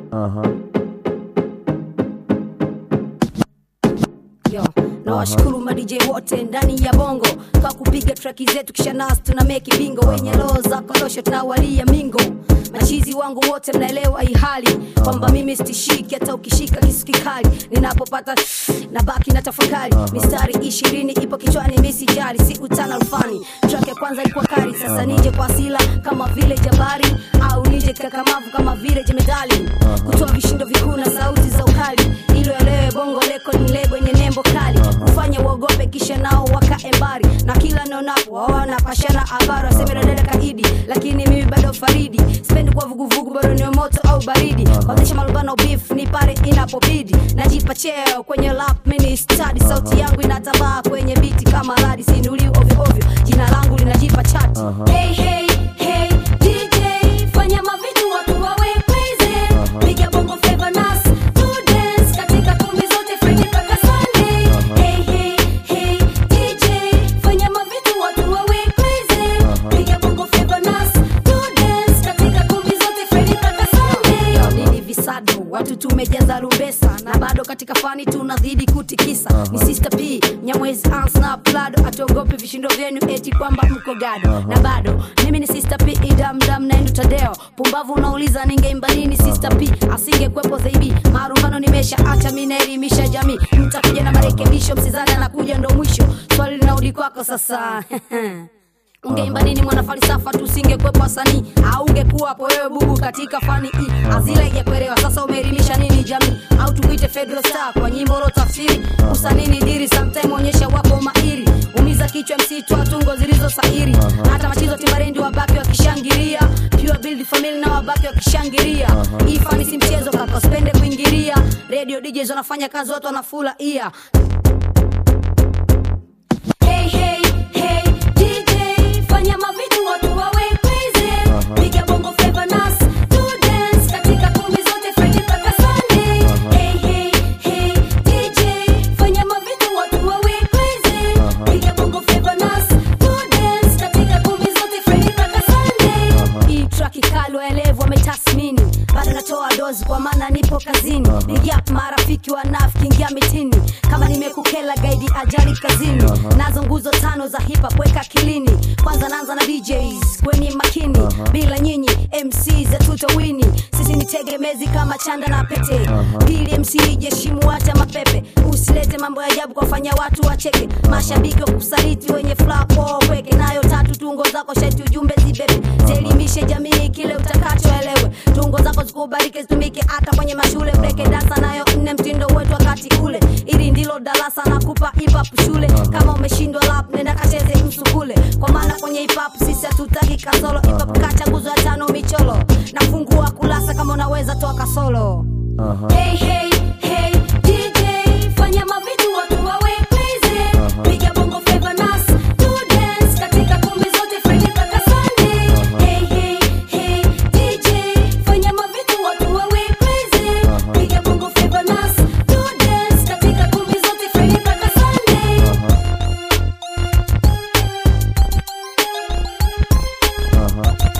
Yo, na washukuru ma DJ wote ndani ya bongo kwa kupiga traki zetu kisha nas tuna meki bingo wenye roho za korosho tunawalia mingo machizi wangu wote mnaelewa hii hali kwamba mimi stishiki hata ukishika kisu kikali ninapopata na baki na tafakari mistari ishirini ipo kichwani misijari si utana rufani track ya kwanza ilikuwa kali sasa nije kwa asila kama vile jabari au nije kakamavu kama vile jemedali kutoa vishindo vikuu na sauti za ukali ilo elewe bongo leko ni lebo yenye nembo kali kufanya uogope kisha nao wakae mbali na kila naonapo waona pashana habari waseme dada kaidi lakini mimi bado faridi sipendi kuwa vuguvugu bado ni moto au baridi kuanzisha malumbano beef ni pale inapobidi najipa cheo kwenye lap mini study sauti yangu inatabaa kwenye biti kama radi sinuliwi ovyo ovyo jina langu linajipa chati hey, hey, hey, DJ, fanya mavitu watu wawe crazy. Piga bongo flava nas, to dance katika kumbi zote Friday mpaka Sunday. Hey, hey, hey, DJ, fanya mavitu watu wawe crazy. Piga bongo flava nas, to dance katika kumbi zote Friday mpaka Sunday. Yo, nini visado watu tumejaza rumbesa na bado katika fani tunazidi kutikisa ni sister p nyamwezi ans na plado atuogope vishindo vyenu eti kwamba mko gado na bado mimi ni sister p idamdam naendu tadeo pumbavu unauliza ningeimba nini sister p asingekwepo zaidi marumbano nimesha acha mi naelimisha jamii mtakuja na marekebisho msizani anakuja ndo mwisho swali linarudi kwako sasa ungeimba nini mwana falsafa tusingekwepo wasanii au ungekuwa hapo wewe bubu katika fani hii azila ijakuelewa sasa umeelimisha nini jamii au tukuite fedro star kwa nyimbo lo tafsiri usanii ni diri sometime onyesha wako mahiri umiza kichwa msitu tungo zilizo sahiri hata machizo timbarendi wabaki wakishangilia pure build family na wabaki wakishangilia hii fani si mchezo kaka usipende kuingilia radio DJs wanafanya kazi watu wanafula ia Hey, hey, hey, DJ, fanya mavitu watu wawe crazy. Piga bongo flava nas, to dance katika kumbi zote Friday mpaka Sunday. Hey, hey, hey, DJ, fanya mavitu watu wawe crazy. Piga bongo flava nas, to dance katika kumbi zote Friday mpaka Sunday. Hii track kali waelevu wametathmini bado natoa dozi kwa maana nipo kazini nigap marafiki wanafiki ingia mitini kama nimekukela gaidi ajali kazini nazo nguzo tano za hip hop weka kilini kwanza naanza na DJs kweni makini bila nyinyi MC za tutawini sisi ni tegemezi kama chanda na pete pili MC jeshimu hata mapepe usilete mambo ya ajabu kwafanya watu wacheke mashabiki wa kusaliti wenye flapo weke nayo tatu tungo zako shati ujumbe zibebe zielimishe jamii kile utakachoelewe tungo zako zikubalike zitumike hata kwenye mashule breke dasa nayo nne mtindo wetu wakati ule ili ndilo darasa na kupa hip hop shule kama umeshindwa lap nenda kacheze msukule kwa maana kwenye hip hop sisi hatutaki kasolo hip hop kacha nguzo ya tano micholo nafungua kulasa kama unaweza toa kasolo hey, hey, hey, DJ, fanya mavitu watu wawe crazy. Piga bongo flava nas, to dance katika kumbi zote Friday mpaka Sunday. Hey, hey, hey, DJ, fanya mavitu watu wawe crazy. Piga bongo flava nas, to dance katika kumbi zote Friday mpaka Sunday. Uh-huh.